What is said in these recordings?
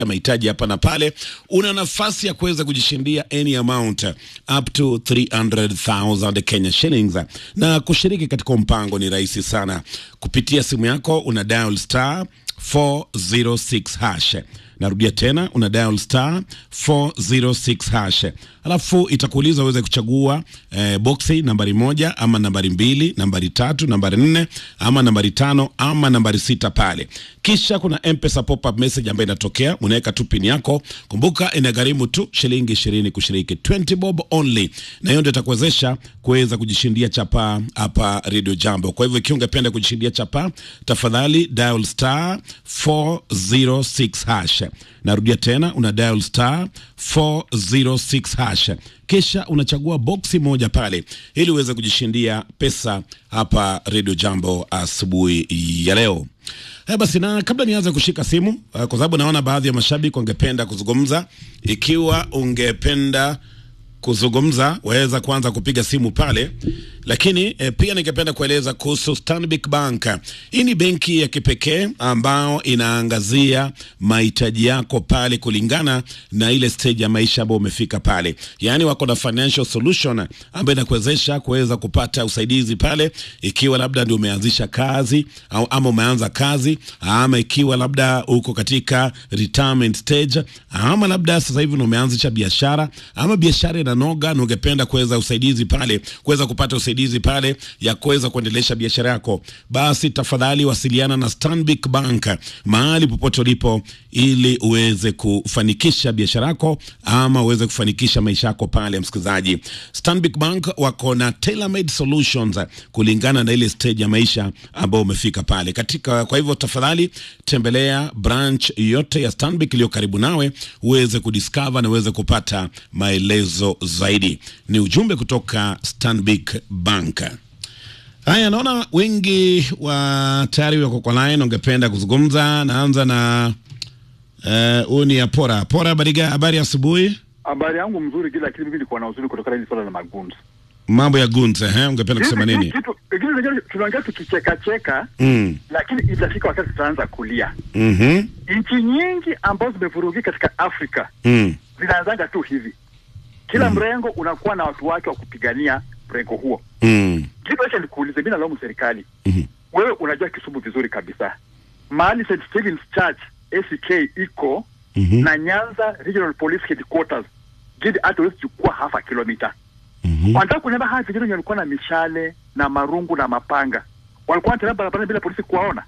mahitaji hapa na pale, una nafasi ya kuweza kujishindia any amount up to 300,000 Kenya shillings. Na kushiriki katika mpango ni rahisi sana, kupitia simu yako una dial star 406 hash. Narudia tena, una dial star 406 hash, alafu itakuuliza uweze kuchagua eh, boksi nambari moja ama nambari mbili, nambari tatu, nambari nne ama nambari tano ama nambari sita pale. Kisha kuna M-Pesa pop-up message ambayo inatokea, unaweka tu pin yako. Kumbuka inagharimu tu shilingi ishirini kushiriki, 20 bob only, na hiyo ndio itakuwezesha kuweza kujishindia chapa hapa Radio Jambo. Kwa hivyo ikiwa ungependa kujishindia chapa, tafadhali dial star 406 hash. Narudia tena, una dial star 406 hash, kisha unachagua boksi moja pale ili uweze kujishindia pesa hapa Radio Jambo asubuhi ya leo. Haya basi, na kabla nianze kushika simu uh, kwa sababu naona baadhi ya mashabiki wangependa kuzungumza. Ikiwa ungependa kuzungumza waweza kuanza kupiga simu pale, lakini e, pia ningependa kueleza kuhusu Stanbic Bank. Hii ni benki ya kipekee ambao inaangazia mahitaji yako pale kulingana na ile stage ya maisha ambayo umefika pale, yaani wako na financial solution ambayo inakuwezesha kuweza kupata usaidizi pale, ikiwa labda ndio umeanzisha kazi au ama umeanza kazi ama ikiwa labda uko katika retirement stage ama labda sasa hivi umeanzisha biashara ama biashara inanoga na ungependa kuweza usaidizi pale, kuweza kupata usaidizi pale ya kuweza kuendelesha biashara yako, basi tafadhali wasiliana na Stanbic Bank mahali popote ulipo, ili uweze kufanikisha biashara yako ama uweze kufanikisha maisha yako pale. Msikilizaji, Stanbic Bank wako na tailor-made solutions kulingana na ile stage ya maisha ambayo umefika pale katika. Kwa hivyo tafadhali tembelea branch yote ya Stanbic iliyo karibu nawe uweze kudiscover na uweze kupata maelezo zaidi. Ni ujumbe kutoka Stanbic Bank. Haya, naona wengi wa tayari wako kwa line, ungependa kuzungumza. Naanza na huyu uh, ni Apora. Apora, habari habari asubuhi. Habari yangu mzuri kila lakini mimi nilikuwa na uzuri kutokana na swala la magunzi. Mambo ya gunze, eh, ungependa kusema nini? Kitu kingine tunaongea tukicheka cheka, Mm. lakini itafika wakati tutaanza kulia. Mhm. Nchi nyingi ambazo zimevurugika katika Afrika Mm. zinaanzanga tu hivi. Kila mrengo unakuwa na watu wake wa kupigania mrengo huo. Mm. Kitu acha nikuulize, mimi nalaumu serikali. Mhm. Wewe unajua Kisumu vizuri kabisa. Mahali St. Stephen's Church ACK iko Mhm. na Nyanza Regional Police Headquarters. Gidi hata huwezi chukua half a kilomita. Mhm. Wanataka kuniambia hawa vijana wenye walikuwa na mishale na marungu na mapanga walikuwa wanatembea barabarani bila polisi kuwaona.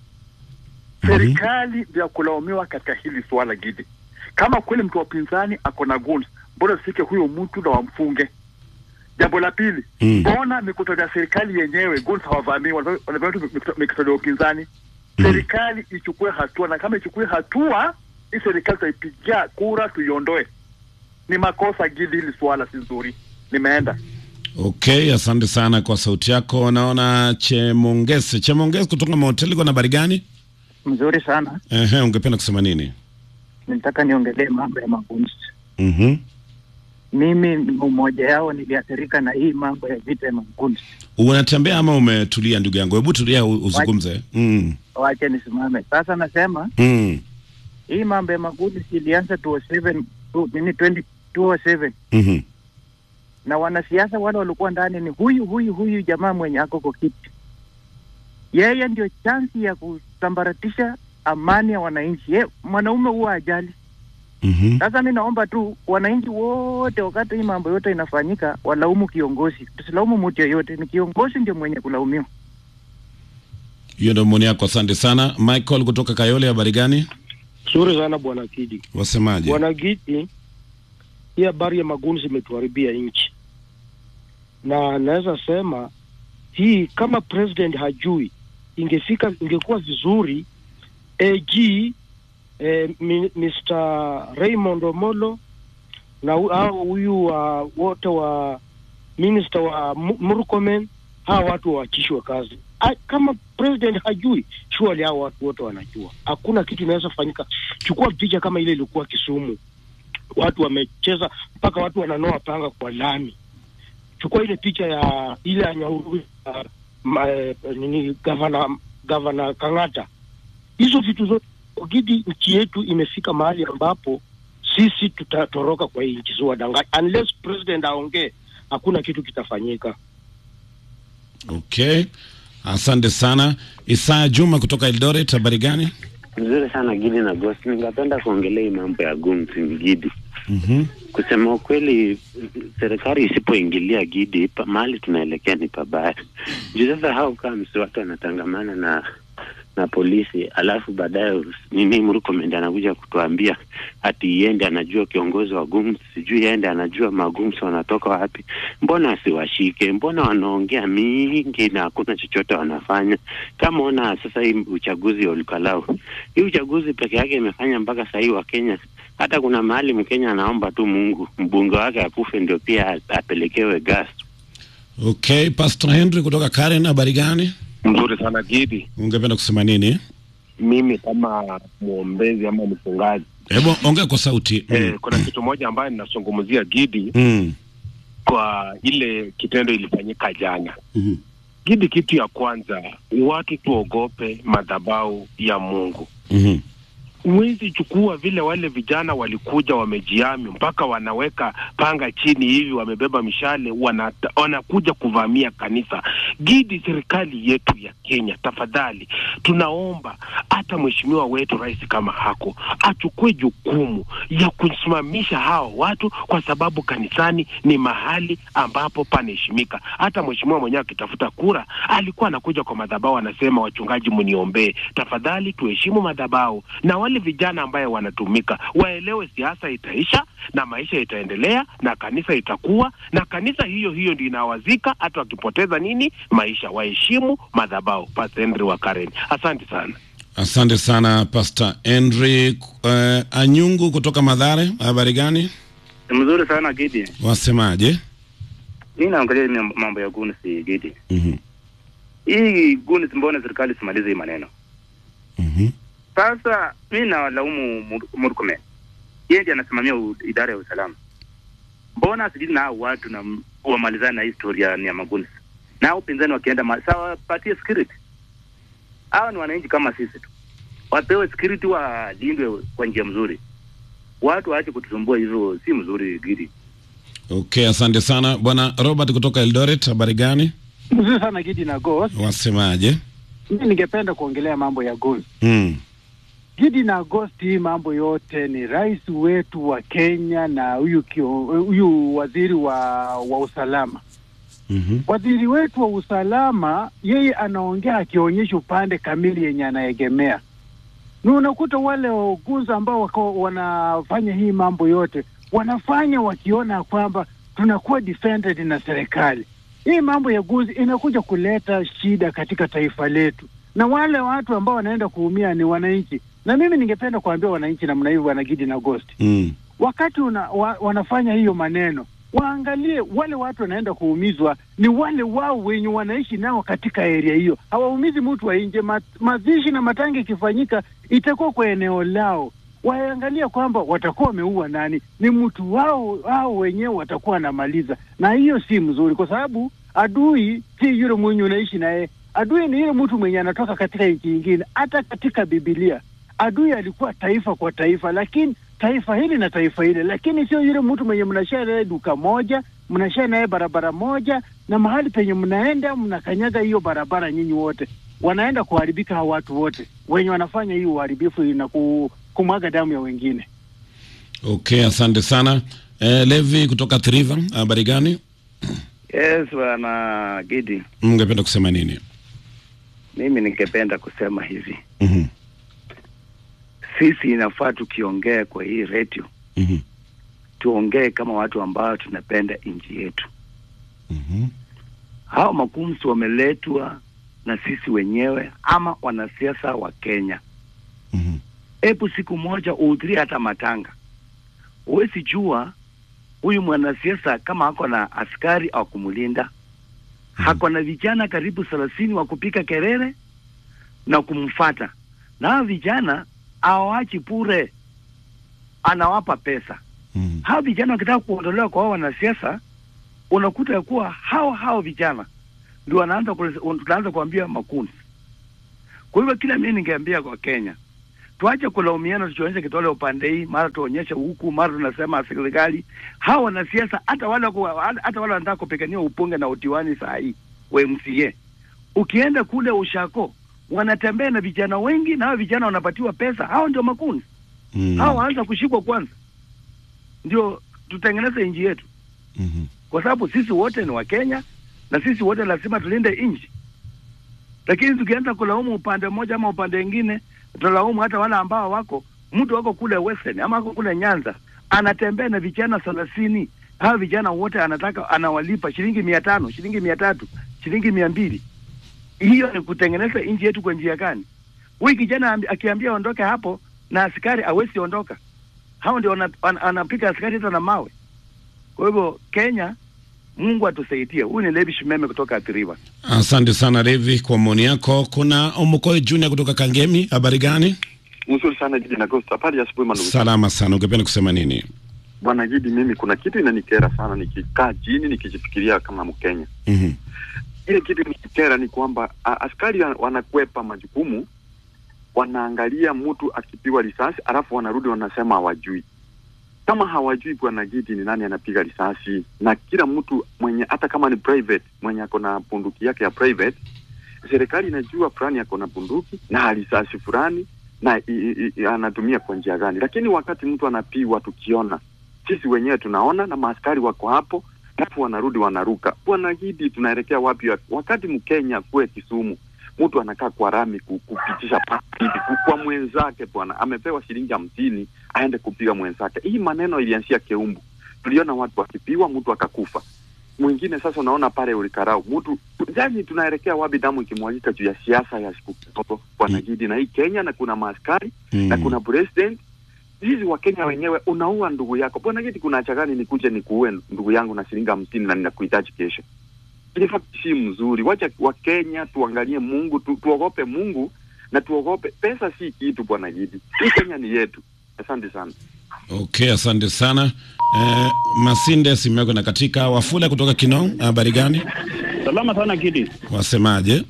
Serikali ndio ya kulaumiwa katika hili suala Gidi. Kama kweli mtu wa upinzani ako na guns, mbona usike huyo mtu na wamfunge? Jambo la pili, Mm. mbona mikutano ya serikali yenyewe guns hawavamii, wanavamia tu mikutano- mikutano ya upinzani? Serikali ichukue hatua, na kama ichukue hatua, hii serikali tutaipigia kura tuiondoe. Ni makosa Gidi, hili suala si nzuri. Nimeenda. Okay, asante sana kwa sauti yako. Naona Chemongese. Chemongese kutoka mahoteli, kwa habari gani? Mzuri sana. Ehe, ungependa kusema nini? Nilitaka niongelee mambo ya magunzi. Mhm. Mimi ni mmoja yao, niliathirika na hii mambo ya vita ya magunzi. Unatembea ama umetulia ndugu yangu? Hebu tulia u- uzungumze. Mm. Wache nisimame sasa. Nasema Mm. hii mambo ya magunzi ilianza 2007 tu- nini 20 2007 Mhm. na wanasiasa wale walikuwa ndani ni huyu huyu huyu jamaa mwenye ako kwa kiti. Yeye ndio chansi ya kusambaratisha amani ya wananchi. Ye, mwanaume huwa ajali. Mhm. Sasa mi naomba tu wananchi wote, wakati hii mambo yote inafanyika, walaumu kiongozi, tusilaumu mtu yeyote. Ni kiongozi ndio mwenye kulaumiwa. Hiyo ndio maoni yako, asante sana. Michael kutoka Kayole, habari gani? Nzuri sana bwana Kidi. Wasemaje? Bwana Gidi, hii habari ya magunzi imetuharibia nchi, na naweza sema hii kama president hajui, ingefika ingekuwa vizuri AG eh, mi, Mr Raymond Omolo na hu- hao huyu wa wote wa minister wa Mu- Murkomen, hawa watu waachishwe kazi. A, kama president hajui, surely hao watu wote wanajua. Hakuna kitu inaweza fanyika. Chukua picha kama ile ilikuwa Kisumu, watu wamecheza mpaka watu wananoa panga kwa lami. Chukua ile picha ya ile ya Nyahururu ya ma- eh, nini gavana gavana Kang'ata, hizo vitu zote Ogidi, nchi yetu imefika mahali ambapo sisi tutatoroka kwa hii nchi, siwadanganya. Unless president aongee, hakuna kitu kitafanyika. Okay, asante sana. Isaya Juma kutoka Eldoret, habari gani? Nzuri sana Gidi na Ghost. Ningependa kuongelea hii mambo ya gumsi Gidi. Mhm. Kusema ukweli, serikali isipoingilia Gidi, pa- mahali tunaelekea ni pabaya. Juu sasa hao kama watu wanatangamana na na polisi, alafu baadaye nini Murkomen anakuja kutuambia ati yende anajua kiongozi wa gums, sijui yende anajua magums wanatoka wapi. Mbona asiwashike? Mbona wanaongea mingi na hakuna chochote wanafanya? Kama ona sasa hii uchaguzi wa Olkalau, hii uchaguzi peke yake imefanya mpaka sahii wa Kenya hata kuna mahali Mkenya anaomba tu Mungu mbunge wake akufe ndio pia apelekewe gas. Okay, Pastor Henry kutoka Karen, habari gani? Mzuri sana Gidi. Ungependa kusema nini? Mimi kama mwombezi ama mchungaji Hebu ongea kwa sauti. eh, Mm. kuna kitu moja ambayo ninazungumzia Gidi Mm. kwa ile kitendo ilifanyika jana. Mhm. Gidi, kitu ya kwanza, watu tuogope madhabahu ya Mungu. Mhm. Huwezi chukua vile wale vijana walikuja wamejiami mpaka wanaweka panga chini hivi, wamebeba mishale, wana, wanakuja kuvamia kanisa. Gidi, serikali yetu ya Kenya, tafadhali tunaomba hata mheshimiwa wetu rais kama hako achukue jukumu ya kusimamisha hao watu, kwa sababu kanisani ni mahali ambapo panaheshimika. Hata mheshimiwa mwenyewe akitafuta kura alikuwa anakuja kwa madhabahu, anasema wachungaji, mniombee tafadhali. Tuheshimu madhabahu na wale vijana ambaye wanatumika waelewe, siasa itaisha na maisha itaendelea na kanisa itakuwa na kanisa hiyo hiyo ndio inawazika, hata wakipoteza nini maisha. Waheshimu madhabahu. Pastor Henry wa Karen, asante sana. Asante sana Pastor Henry. Uh, Anyungu kutoka Madhare, habari gani? Mzuri sana Gidi. Wasemaje? Mimi naangalia ni mambo ya guns Gidi. Mhm. Hii guns, mbona serikali simalize hii maneno? Mhm. Sasa mimi nawalaumu Mur- Murkomen. Yeye ndiye anasimamia u- idara ya usalama. Mbona asijili na hao watu na m- wamalizane na historia ni ya maguns? Na hao upinzani wakienda ma- sawa wapatie security. Hawa ni wananchi kama sisi tu. Wapewe security walindwe kwa njia mzuri. Watu waache kutusumbua hivyo, si mzuri Gidi. Okay, asante sana bwana Robert kutoka Eldoret, habari gani? Mzuri sana Gidi na Ghost. Wasemaje? Mimi ningependa kuongelea mambo ya Ghost. Mm. Gidi na Ghost, hii mambo yote ni rais wetu wa Kenya na huyu kio- huyu waziri wa wa usalama. Mhm. Waziri wetu wa usalama yeye anaongea akionyesha upande kamili yenye anaegemea, na unakuta wale wauguzi ambao wako wanafanya hii mambo yote wanafanya wakiona kwamba tunakuwa defended na serikali. Hii mambo ya guzi inakuja kuleta shida katika taifa letu, na wale watu ambao wanaenda kuumia ni wananchi. Na mimi ningependa kuambia wananchi namna hiyo, bwana Gidi na Ghost, Mm. wakati una, wa, wanafanya hiyo maneno waangalie wale watu wanaenda kuumizwa ni wale wao wenye wanaishi nao katika area hiyo, hawaumizi mtu wa nje. Ma, mazishi na matanga ikifanyika itakuwa kwa eneo lao, waangalia kwamba watakuwa wameua nani, ni mtu wao wao wenyewe watakuwa wanamaliza, na hiyo si mzuri, kwa sababu adui si yule mwenye unaishi naye. Adui ni yule mtu mwenye anatoka katika nchi nyingine. Hata katika Biblia adui alikuwa taifa kwa taifa, lakini taifa hili na taifa hili, lakini sio yule mtu mwenye mnashare naye duka moja, mnashare naye barabara moja, na mahali penye mnaenda mnakanyaga hiyo barabara, nyinyi wote wanaenda kuharibika. Hao watu wote wenye wanafanya hii uharibifu na ku, kumwaga damu ya wengine. Okay, asante sana. Eh, Levi kutoka Triva, habari gani? Yes, bwana Gidi, Mngependa kusema nini? mimi ningependa kusema hivi, Mhm. sisi inafaa tukiongea kwa hii redio Mhm. tuongee kama watu ambao tunapenda nchi yetu. Mhm. Hao makumsi wameletwa na sisi wenyewe ama wanasiasa wa Kenya. Mhm. Hebu siku moja uhudhurie hata matanga, huwezi jua huyu mwanasiasa kama ako na askari au kumlinda hako na vijana karibu thelathini wa kupiga kelele na kumfata, na hao vijana hawawachi bure, anawapa pesa. Mhm. Hao vijana wakitaka kuondolewa kwa hao wanasiasa, unakuta ya kuwa hao hao vijana ndio wanaanza kule- tunaanza kuambia makundi. Kwa hivyo kila mimi ningeambia kwa Kenya tuache kulaumiana, tukionyesha kidole upande hii, mara tuonyeshe huku, mara tunasema serikali. Hawa wanasiasa hata wale wako- hata wale wanataka kupigania upunge na utiwani saa hii wa MCA, ukienda kule ushako wanatembea na vijana wengi, na hao vijana wanapatiwa pesa. Hao ndio makundi Mm. hao, waanza kushikwa kwanza, ndio tutengeneze nchi yetu, Mhm. kwa sababu sisi wote ni Wakenya na sisi wote lazima tulinde nchi. Lakini tukianza kulaumu upande mmoja ama upande mwingine, tutalaumu hata wale ambao wako mtu wako kule Western ama wako kule Nyanza anatembea na vijana thelathini. Hawa vijana wote anataka anawalipa shilingi mia tano, shilingi mia tatu, shilingi mia mbili. Hiyo ni kutengeneza nchi yetu kwa njia gani? Huyu kijana ambi- akiambia aondoke hapo na askari awezi ondoka, hao ndio wana- wana- anapiga askari hata na mawe. Kwa hivyo Kenya, Mungu atusaidie. Huyu ni Levi Shimeme kutoka Athi River. Asante sana Levi kwa maoni yako. Kuna Omukoi Junior kutoka Kangemi, habari gani? Mzuri sana Gidi na Costa. Habari ya asubuhi mandugu. Salama sana. Ungependa kusema nini? Bwana Gidi, mimi kuna kitu inanikera sana nikikaa chini nikijifikiria kama Mkenya. Mhm. Ile kitu inanikera ni kwamba a- askari wa- wanakwepa majukumu, wanaangalia mtu akipigwa risasi alafu wanarudi wanasema hawajui. Kama hawajui Bwana Gidi ni nani anapiga risasi, na kila mtu mwenye hata kama ni private mwenye ako na bunduki yake ya private, serikali inajua fulani ako na bunduki na risasi fulani na i, i, i, anatumia kwa njia gani, lakini wakati mtu anapigwa tukiona sisi wenyewe tunaona na maaskari wako hapo, alafu wanarudi wanaruka. Bwana Gidi, tunaelekea wapi? Wakati Mkenya kue Kisumu mtu anakaa kwa rami ku- kupitisha pasipoti ku- kwa mwenzake, bwana amepewa shilingi hamsini aende kupiga mwenzake. Hii maneno ilianzia Keumbu, tuliona watu wakipigwa, mtu akakufa mwingine. Sasa unaona pale ulikarau mtu yani, tunaelekea wapi? Damu ikimwagika juu ya siasa ya siku kidogo, bwana Gidi, na hii Kenya na kuna maaskari na kuna president hizi Wakenya wenyewe, unaua ndugu yako bwana Gidi. Kuna haja gani nikuje nikuue ndugu yangu na shilingi hamsini na ninakuhitaji kesho? Ile fact si mzuri. Wacha Wakenya tuangalie Mungu tu, tuogope Mungu na tuogope pesa, si kitu bwana Gidi. Hii Kenya ni yetu. Asante sana. Okay, asante sana. Eh, Masinde simu yako na katika Wafula kutoka Kinong, habari gani? Salama sana Kidi. Wasemaje?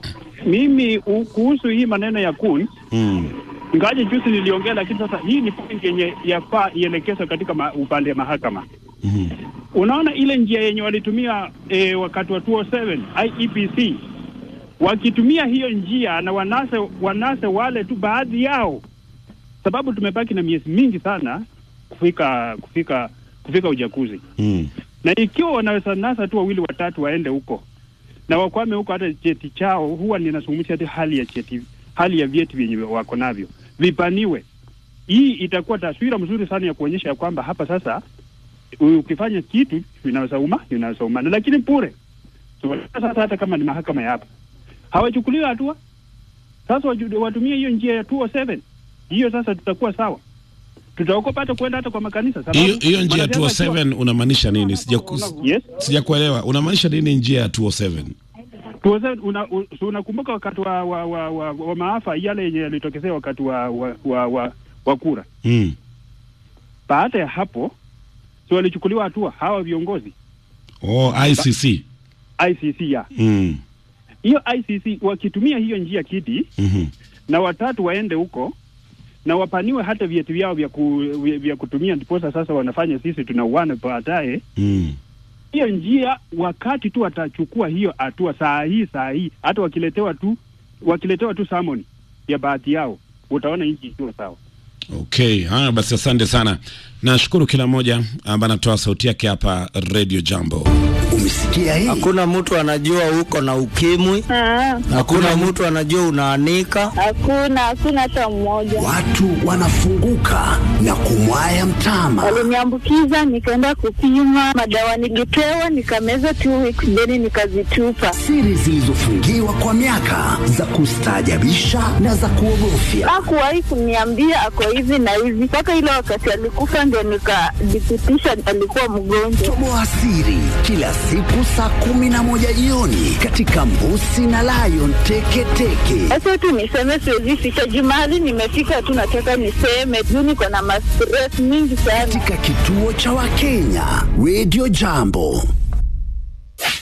Mimi u, kuhusu hii maneno ya kun Mm. ingawaje juzi niliongea, lakini sasa hii ni point yenye yafaa ielekezwe katika ma, upande wa mahakama. Mhm. Unaona ile njia yenye walitumia e, wakati wa 207 IEBC wakitumia hiyo njia na wanase wanase wale tu baadhi yao, sababu tumebaki na miezi mingi sana kufika kufika kufika uchaguzi Mm. na ikiwa wanaweza nasa tu wawili watatu waende huko na wakwame huko, hata cheti chao huwa ninazungumzia hata hali ya cheti, hali ya vyeti vyenye wako navyo vipaniwe. Hii itakuwa taswira mzuri sana ya kuonyesha ya kwamba hapa sasa ukifanya kitu inaweza uma inaweza umana, lakini bure. So, sasa hata kama ni mahakama ya hapa hawachukuliwi hatua, sasa waju- watumie hiyo njia ya 207 hiyo, sasa tutakuwa sawa, tutaokopa hata kwenda hata kwa makanisa sababu Hiyo hiyo njia ya wanasiasa 207 unamaanisha nini? Sija Yes. sijakuelewa. Unamaanisha nini njia ya 207? Tuweze, una, u, so unakumbuka wakati wa, wa, wa, wa, wa maafa yale yenye yalitokezea wakati wa, wa, wa, wa, wa kura. Mm. Baada ya hapo si walichukuliwa hatua hawa viongozi Oh, ICC. ICC ya Mm. hiyo ICC wakitumia hiyo njia kiti Mhm. na watatu waende huko na wapaniwe hata vyeti vyao vya, ku, vya, vya kutumia, ndiposa sasa wanafanya sisi tunauana baadaye. Mm. Hiyo njia wakati tu watachukua hiyo hatua saa hii saa hii, hata wakiletewa tu wakiletewa tu summon ya baadhi yao, utaona nchi ikiwa sawa. Okay, haya basi, asante sana. Nashukuru kila mmoja ambaye anatoa sauti yake hapa Radio Jambo. Umesikia hii? Hakuna mtu anajua uko na ukimwi. Hakuna mtu anajua unaanika. Hakuna, hakuna hata mmoja. Watu wanafunguka na kumwaya mtama. Waliniambukiza, nikaenda kupima madawa, nilipewa nikameza two weeks, then nikazitupa. Siri zilizofungiwa kwa miaka za kustaajabisha na za kuogofya. Hakuwahi kuniambia ako hivi na hivi, mpaka ile wakati alikufa ndio nikadhibitisha alikuwa mgonjwa. Toboa siri kila siku saa kumi na moja jioni katika Mbusi na Lion Teketeke. Sasa tu niseme, siwezi ficha jumali, nimefika tu, nataka niseme juu niko na mastress mingi sana. Katika kituo cha Wakenya Radio Jambo.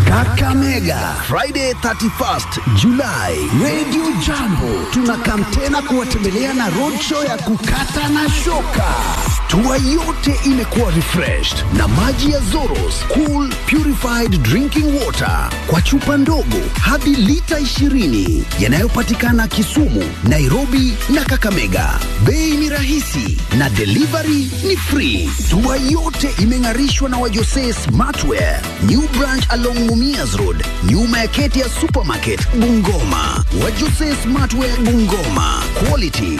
Kakamega Friday 31st July, Radio Jambo tunakam tena kuwatembelea na roadshow ya kukata na shoka. Tua yote imekuwa refreshed na maji ya Zoros Cool Purified Drinking Water kwa chupa ndogo hadi lita 20 yanayopatikana Kisumu, Nairobi na Kakamega. Bei ni rahisi na delivery ni free. Tua yote imeng'arishwa na Wajose Smartwear, New Branch along Mumias Road, nyuma ya Ketia Supermarket, Bungoma. Wajose Smartwear Bungoma, quality